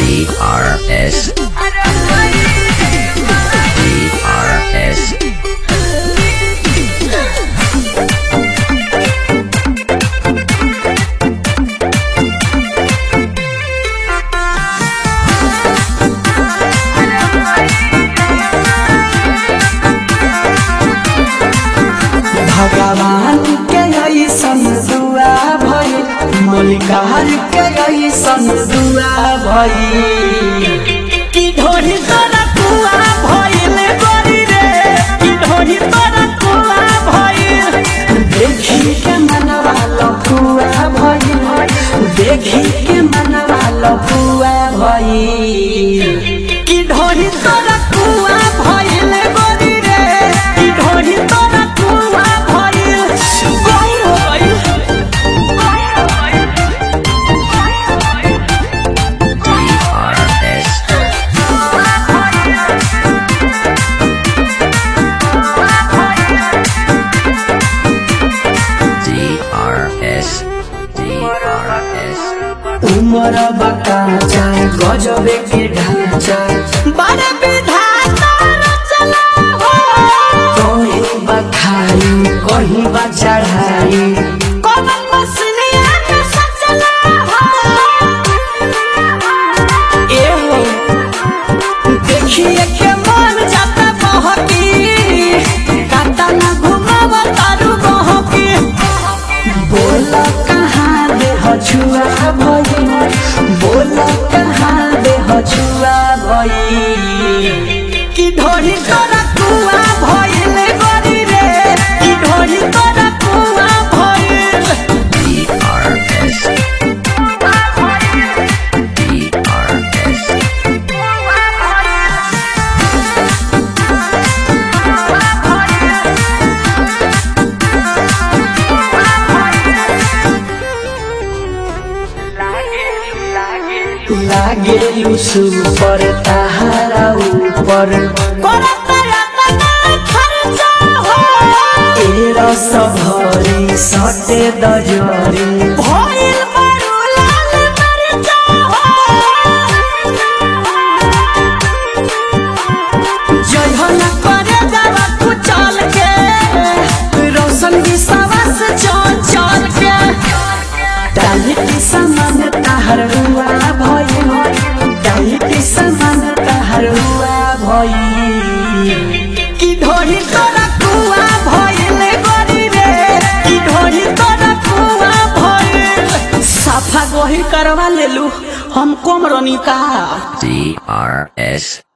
DRS. DRS. भगवान के ऐसन दुआ भई मलिकार के ऐसन दुआ भई कि ढोरी तोरा कुआ भइल बड़ी रे कि ढोरी तोरा कुआ भइल देखी के मनवा लफुआ भइल देखी के मनवा लफुआ भइल कि ढोरी तोरा कुआ भइल बड़ी रे कि ढोरी तोरा कुआ भइल गई हो गई DRS. DRS. DRS. उमर बकाचा गजबे के ढांचा बड़े विधाता रचना हो कहीं बखाई कहीं बा चढ़ाई कमल मसलिया के सचना हो ए हो देखिए के मन जाता बहकी काटा ना घुमाव तारू बहकी बोल कहाँ दे हछुआ भई बोल कहाँ दे हछुआ भई कि ढोरी तोरा कुआ भइल गरी रे कि ढोरी तोरा कुआ भइल DRS. DRS. लागे सुपर ताहारा ऊपर ए रस भरी सटे दजरी भइल बारू लाल मरचा जयहन करे जावा कुचल के रोशन की सवस चल चल के डाली की समान ताहर हुआ भई डाली की समान ताहर हुआ भई कि ढोरी तोरा कुआ भइल गरी रे कि ढोरी तोरा कुआ भइल साफा गोही करवा लेलू हम कम रनिका DRS.